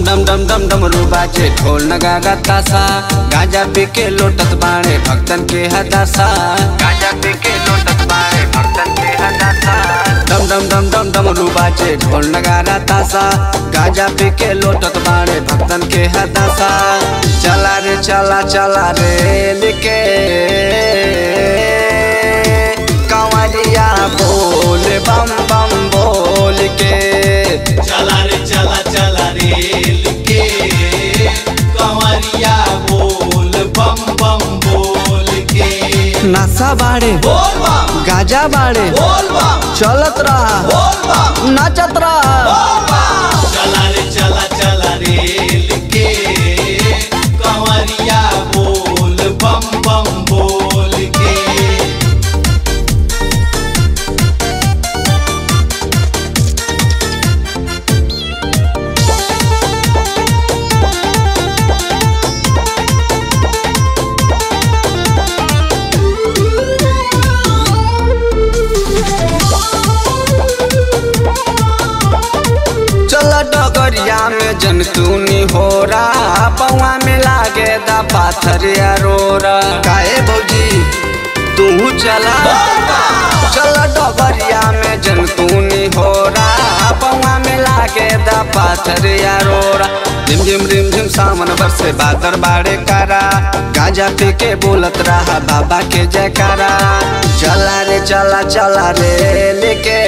डम डम डम डमरू बाजे ढोल नगागा तासा गांजा पी के लोटत बाणे भक्तन के हदासा गांजा पी के लोटत बाणे भक्तन के हदासा डम डम डम डम डमरू बाजे ढोल नगारा तासा गांजा पी के लोटत बाणे भक्तन के हदासा चला रे चला चला रे लिके कंवरिया बोल बम बम बोल के चला रे चला चला रे लिखे कंवरिया बोल बम बम बोल के नशा बाड़े बोल बम गाजा बाड़े बोल बम चलत रहा बोल बम नाचत रहा चला रे चला चला रे लिखे कंवरिया बोल बम बम बोल के चल डगरिया में जनतूनी हो रहा पौआ में लागे दा पाथर या रोरा काहे भौजी तू चला चल डगरिया में जनतूनी हो रहा पौआ में लागे दा पाथर या रोरा रिम झिम रिम झिम सावन बरसे बादर बाड़े कारा गांजा पी के बोलत रहा बाबा के जयकारा चला रे चला चला रे लेके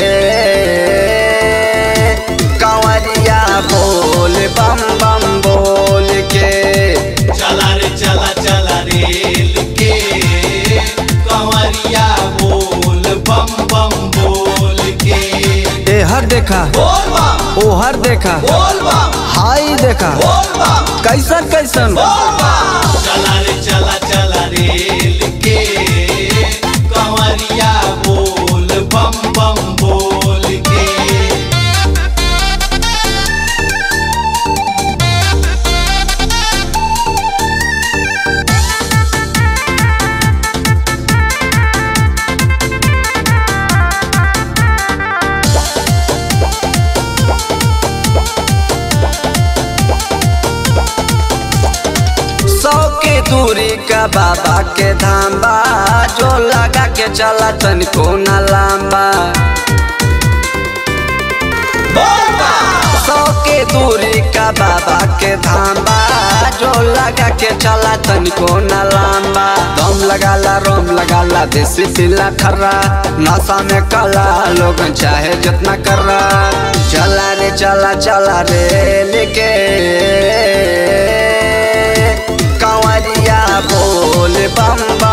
कंवरिया बोल बम बम बोल के चला रे चला चला रे लिखे कंवरिया बोल बम बम बोल के ए हर देखा बोल बम ओ हर देखा बोल बम हाई देखा बोल बम कैसन कैसन बोल बम चला रे चला चला रे लिखे कंवरिया बोल बम बम बोल के सौ के दूरी का बाबा के धाम बा जो लगा के चला तनिको न लांबा बोल बम सौ के दूरी का बाबा के धाम बा जो लगा के चला तनिको न लांबा दम लगाला रोम लगाला देसी पीला ठर्रा नशा में कला लोग चाहे जितना कर रहा चला रे चला चला रे लेके कंवरिया बोल बम बम